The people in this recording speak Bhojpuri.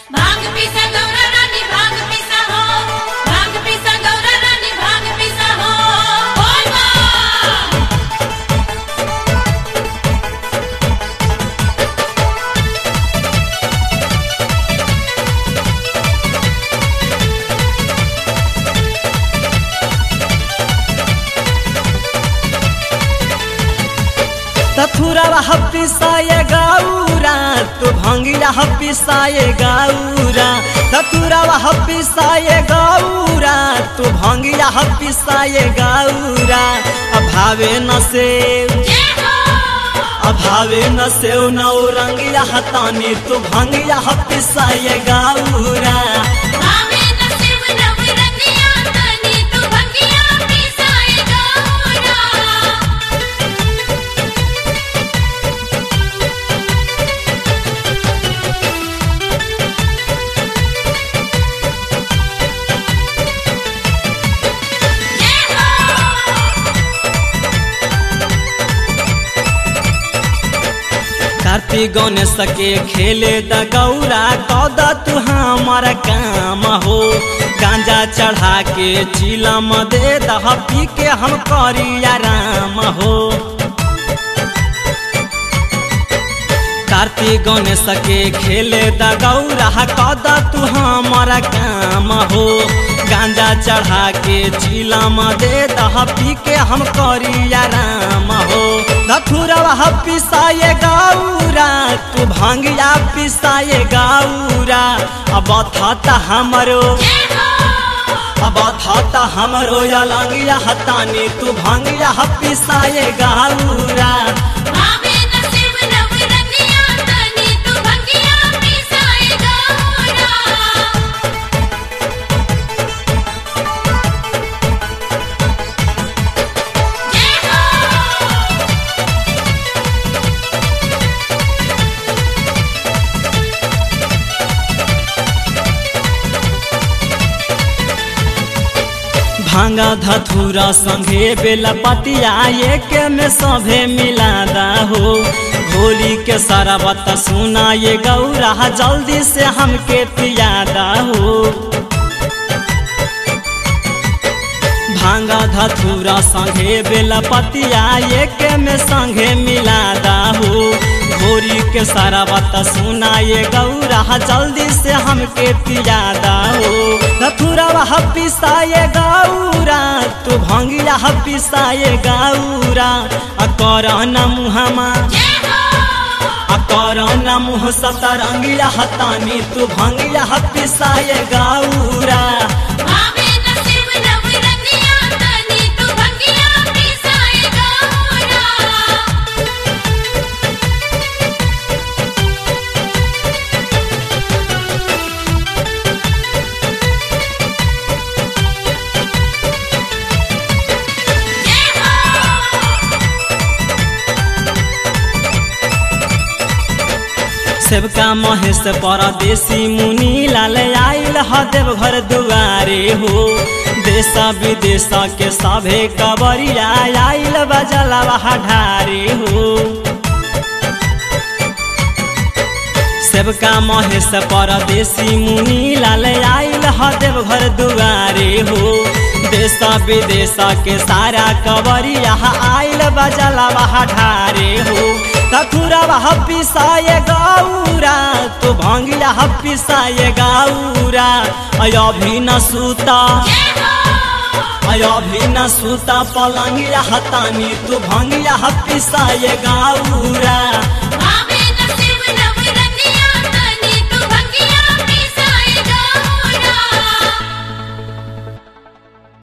भांग पिसा गौरा रानी भांग पिसा हो भांग पिसा गौरा रानी भांग पिसा हो बोल बम तथुरवा हपिसाए गौरा तू भंगिया हपिसाए गौरा तथुरवा हपिसाए गौरा तू भंगिया हपिसाए गौरा अभावे न से जय हो अभावे न से नौ रंगिया हतानी तू भंगिया हपिसाए गौरा भावे न शिव नव रंगिया तनी तू भंगिया पिसाए गौरा जय हो कार्तिक गणेश के खेले द गौरा कद तू हमार काम हो गांजा चढ़ा के चिलम दे दह पी के हम करी आराम हो कार्तिक गणेश के खेले द गौरा कद तू हमार काम हो गांजा चढ़ा के चिलम दे दह पी के हम करी आराम हो धथुरवा पिसाए गौरा तू भांगिया पिसाए गौरा अब था हमरो जय हो अब था हमरो अलंगिया हतानी तू भांगिया पिसाए गौरा भावे न शिव नव रंगिया तनी तू भंगिया पिसाए गौरा जय हो भांगा धथुरा संगे बेला पतिया एक में सभे मिलादा हो होली के सारा बात सुना ये गौरा जल्दी से हमके पियादा हो भांगा धथुरा संगे बेला पतिया एक में संगे मिलादा हो घोरी के सारा बात सुना ये गौरा जल्दी से हमके पियादा हो धथुरा पिसाए गौरा तू भंगिया पिसाए गौरा आ कर न मुहमा जय हो आ कर न मुह सतरंगिया हतानी तू भंगिया पिसाए गौरा भावे न शिव नव रंगिया तनी तू भंगिया पिसाए गौरा जय हो सेवका महेश परदेसी मुनि लाल आइल ह देवघर दुआरे हो देश विदेश के सभे कबरिया आइल बजलवा ढारे हो सेवका महेश परदेसी मुनि लाल आइल ह देवघर दुआरे हो देश विदेश के सारा कबरिया आइल बजलवा ढारे हो तथुरवा पिसाए गौरा तू भंगिया पिसाए गौरा अभी न सूता जय हो अभी न सूता पलंगिया हतानी तू भंगिया पिसाए गौरा भावे